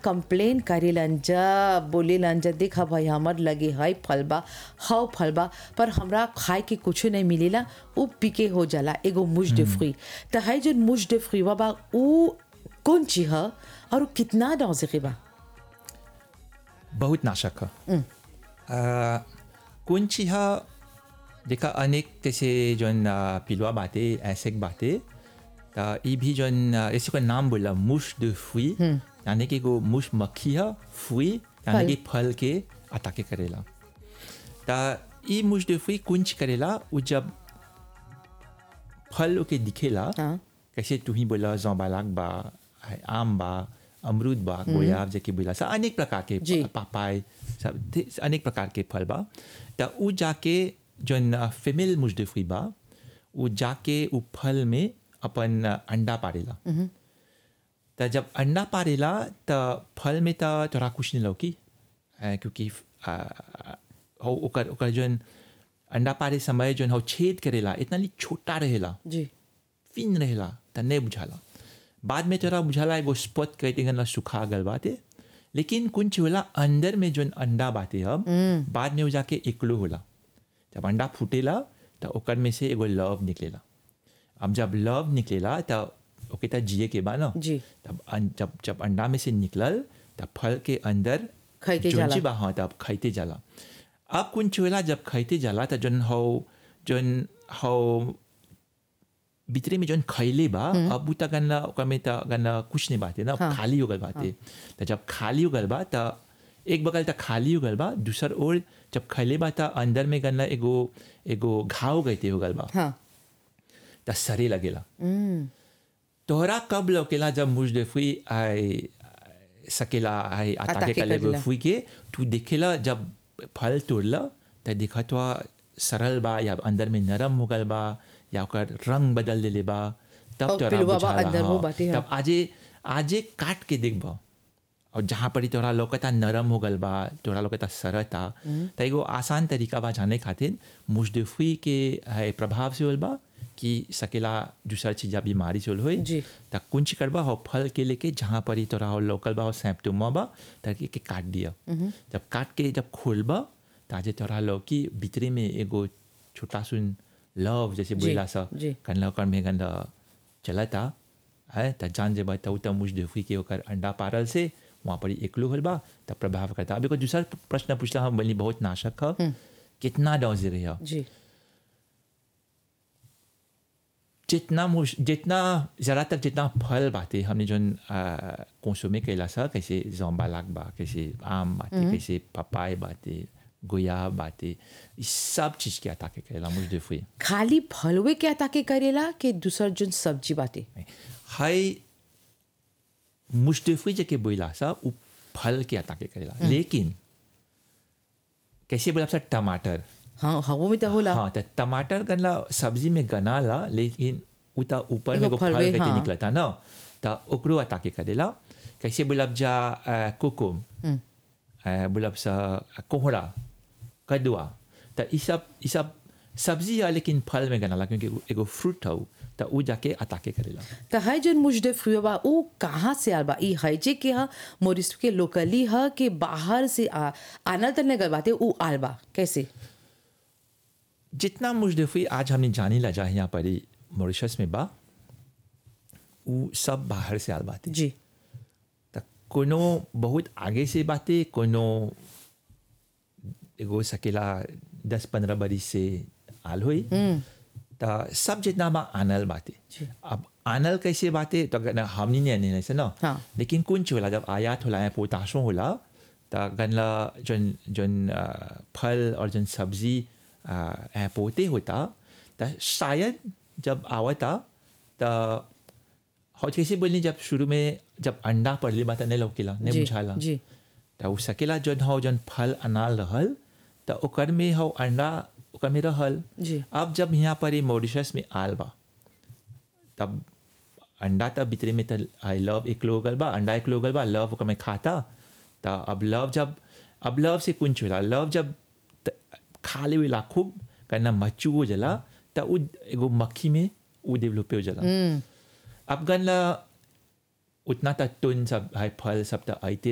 Complain करेलन जब बोलेलन जब देखा भाई हमर लगे हई फल बा हव फल बा पर हमरा खाए के कुछ नहीं मिलेला उ पीके हो जाला एगो मुझ de fruit त हई जो मुझ de fruit बा उ कौन चीज ह और उ कितना डॉजे बा बहुत नाशक है कुंची हा देखा अनेक तैसे जोन अ, पिलवा बाते ऐसे बाते ता ये भी जोन अ, ऐसे कोई नाम बोला मुश de fruit यानी कि वो मुश मक्खी है फुई यानी फल। कि फल के अटाके करेला ता ये मुश de fruit कुंच करेला वो जब फल ओके दिखेला हाँ। कैसे तू ही बोला जौबालाक बा है आम बा अमरूद बा गोयाब जेके बोला सा अनेक प्रकार के जी। पापाय सब थे- अनेक प्रकार के फल बा त उ जाके जौन फीमेल मुजदफी बा उ जाके उ फल में अपन अंडा पारेला त जब अंडा पारेला त फल में त तोरा कुछ नहीं लौकी अ, क्योंकि अ, हो ओकर ओकर जौन अंडा पारे समय जौन हो छेद करेला इतना ली छोटा रहेला जी फिन रहेला त नहीं बुझाला बाद में तोरा बुझाला एगो स्पॉट कहते गन सुखा गल बाते लेकिन कुछ होला अंदर में जोन अंडा बाते अब बाद में वो जाके एकलो होला जब अंडा फूटेला तो ओकर में से एगो लव निकलेला अब जब लव निकलेला तो ओके त जिए के बा ना जी। तब अन, जब जब अंडा में से निकलल तब फल के अंदर खाइते जोन जाला। चीज बा हाँ तब खाइते जाला अब कुछ होला जब खाइते जाला तो जोन हो जोन हो भीतरे में जोन खैले बा अब उ त गन्ना ओकर में त गन्ना कुछ नहीं बाते ना हाँ। खाली हो गल बाते त जब खाली हो गल बा त एक बगल त खाली हो गल बा दूसर ओर जब खैले बा त अंदर में गन्ना एगो एगो घाव गईते हो गल बा हाँ त सरे लगेला तोहरा कब लौकेला जब मुजदफी आई सकेला आई अताके अताके कले करेला। फुई के तू देखेला जब फल तोड़ला त देखा तो सरल बा या अंदर में नरम हो गल बा या ओकर रंग बदल देले बा तब और तोरा पिलुआ बा बुझाला अंदर वो हाँ। बाटे, हाँ। तब आजे आजे काट के देखबा और जहाँ पर तोरा लौकता नरम हो गल बा तोरा लौकता सरता त एगो आसान तरीका बा जाने खातिर मुजदफी के है प्रभाव से होल बा कि सकेला दूसर चीज या बीमारी से होल होई जी। त कुंच करबा हो फल के लेके जहाँ पर ही तोरा हो लोकल बा हो सैम्पटोमा बा ताकि के काट दिया जब काट के जब खोलबा ताजे तोरा लौकी भीतरे में एगो छोटा सुन लव जैसे बोला सा जी। कनला ओकर में गंदा चलता है त जान जेबा त उ त मुझ देखी के ओकर अंडा पारल से वहाँ पर ही एकलो होल बा त प्रभाव करता अभी को दूसरा प्रश्न पूछला हम बोली बहुत नाशक ह कितना डोज रही है जी जितना मुश जितना ज़रा तक जितना फल बाते हमने जोन कंसुमे कैला सा कैसे जोम्बालाक बा कैसे आम बाते कैसे पपाय बाते गोया बाते इस सब चीज़ के अता के कैला मुझ देखी खाली फलवे के ताके करेला कि दूसर जोन सब्जी बाटे हाय मुश्तफी जके बोला सा उ फल के अता के करेला लेकिन कैसे बोला सा टमाटर हाँ हवो में तो होला हाँ तो टमाटर गनला सब्जी में गनाला लेकिन उता ऊपर में एगो एगो फल फलवे, कहते हाँ। निकलता ना तो ओकरो अता के करेला कैसे बोलब जा अ, कोकुम अ, बोलब सा कोहड़ा कदुआ तो ई सब ई सब सब्जी है लेकिन फल में गनाला क्योंकि उ एगो फ्रूट है तो उ जाके अता के करेला त है जोन मुजदे फ्री बा उ कहाँ से आल बा ई है जे के ह मोरिस के लोकली ह के बाहर से आ आना तने गल बाटे उ आल बा कैसे जितना मुजदफी आज हमने जानी ला जा यहाँ पर ही मॉरिशस में बा उ सब बाहर से आल बाते जी त कोनो बहुत आगे से बाते कोनो एगो सकेला दस पंद्रह बरिस से आल हुई त सब जितना बा आनल बाते जी। अब आनल कैसे बाते तो गन हमनी नहीं आने से ना हाँ। लेकिन कुछ होला जब आयात होला या पोताशो होला त गनला जन जन अ, फल और जन सब्जी अ, ऐ पोते होता त शायद जब आवता त और कैसे बोलनी जब शुरू में जब अंडा पड़ली बात नहीं लौकेला नहीं जी, बुझाला जी। त उ सकेला जन हो जन फल अनाल रहल त ओकर में हो अंडा ओकर में रहल जी। अब जब यहाँ पर ये मॉरिशस में आल बा तब अंडा तब भीतरे में त आई लव एक लोग बा अंडा एक लोग बा लव ओकर में खाता त अब लव जब अब लव से कुंच होला लव जब त- खा लेवेला खूब करना मच्चू हो जला त उ एगो मक्खी में उ डेवलप हो जला अब गन उतना तक टुन सब है फल सब तक आते